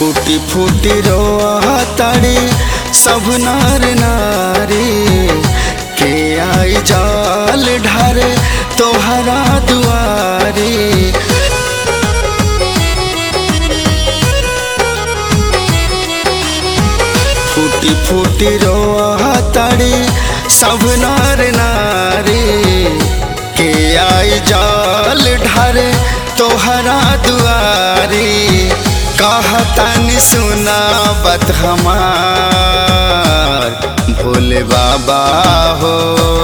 फूटी फूटी रोआ ताड़ी सब नार नारी के आई जाल ढारे तोहरा दुआरी फूटी फूटी रोआ ताड़ी सब नार नारी के आई जाल ढारे तोहरा दुआरी कहतन सुना बत हमार भोले बाबा हो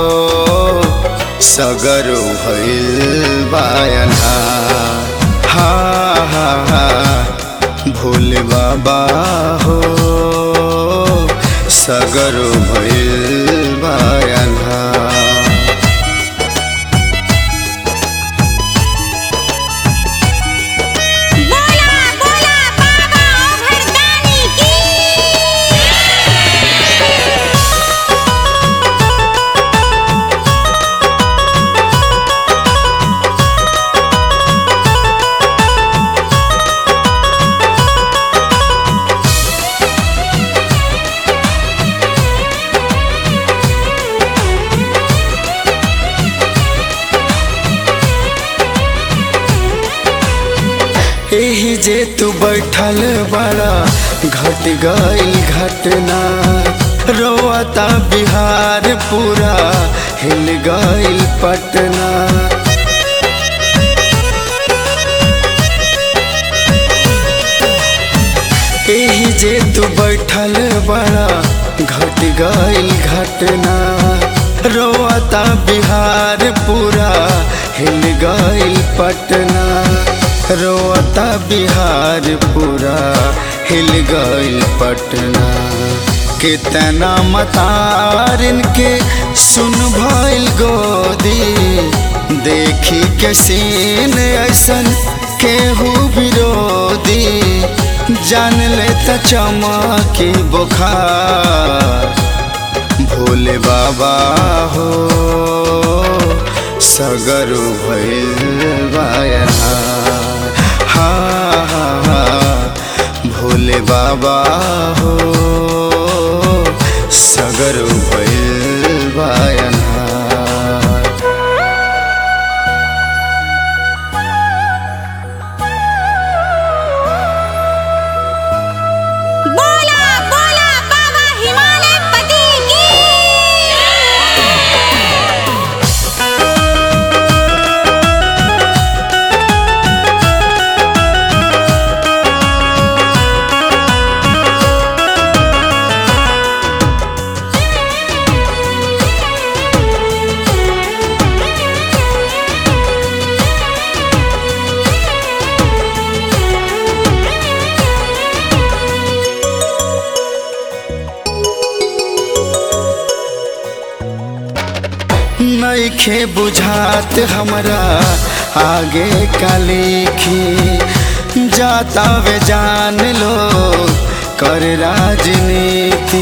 सगरो भइल बायना हा हा हा भोले बाबा हो सगरो भइल बायना बोला बोला बाबा भरदानी की एही जे तू बैठल बड़ा घट गइल घटना रोता बिहार पूरा हिल गइल पटना एही जे तू बैठल बड़ा घट गइल घटना रोता बिहार पूरा हिल गइल पटना रोता बिहार पूरा हिल गइल पटना कितना मतारिन के सुन भइल गोदी देखी के सीन ऐसन केहू विरोधी जान ले त चमकी बुखार भोले बाबा हो सगरो भइल बायना हा हा हा भोले बाबा हो सगरो भइल बायना बोला बोला बाबा हिमालय पति की नइखे बुझात हमरा आगे का लिखी जाता वे जान लो कर राजनीति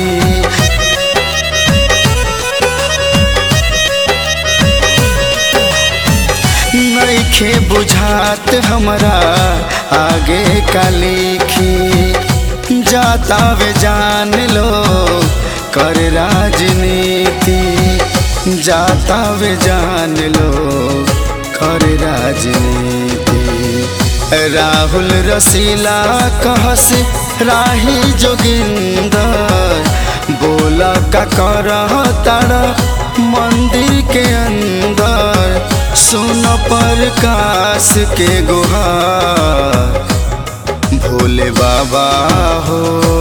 नइखे बुझात हमरा आगे का लिखी जाता वे जान लो कर राजनीति जाता वे जान लो कर राजनीति राहुल रसीला कहस राही जोगिंदर बोला का कर तारा मंदिर के अंदर सुन प्रकाश के गुहार भोले बाबा हो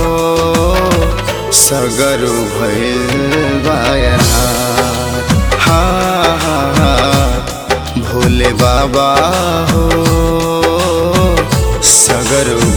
सगरो भइल बायना हा हा हा भोले बाबा हो सगरो